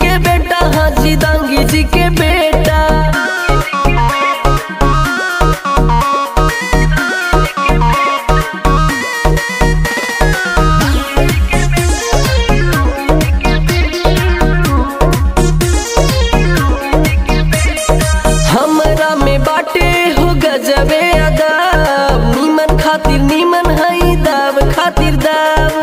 के बेटा हाजी दांगी जी के बेटा हमरा में बाटे हो गजबे अदाब नीमन खातिर नीमन हई दाव खातिर दाव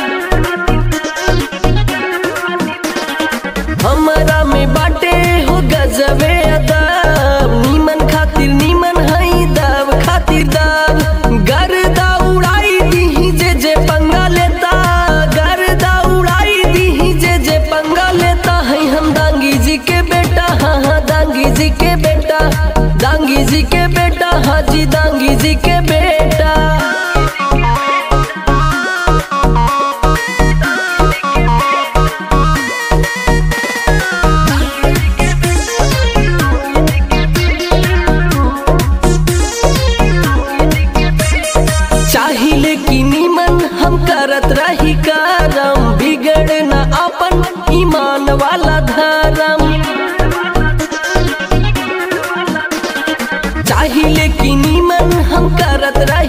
हमरा में बाटे हो गजबे अदाब नीमन खातिर नीमन हई दाव खातिर दाव गर्दा उड़ाई दीही जे जे पंगा लेता गर्दा उड़ाई दीही जे जे पंगा लेता है हम दांगी जी के बेटा हाँ हाँ दांगी जी के बेटा दांगी जी के बेटा हाजी दांगी जी के बेटा चाहिले कि नीमन हम करत रही करम बिगड़ न अपन ईमान वाला धर्म चाहिले कि नीमन हम करत रही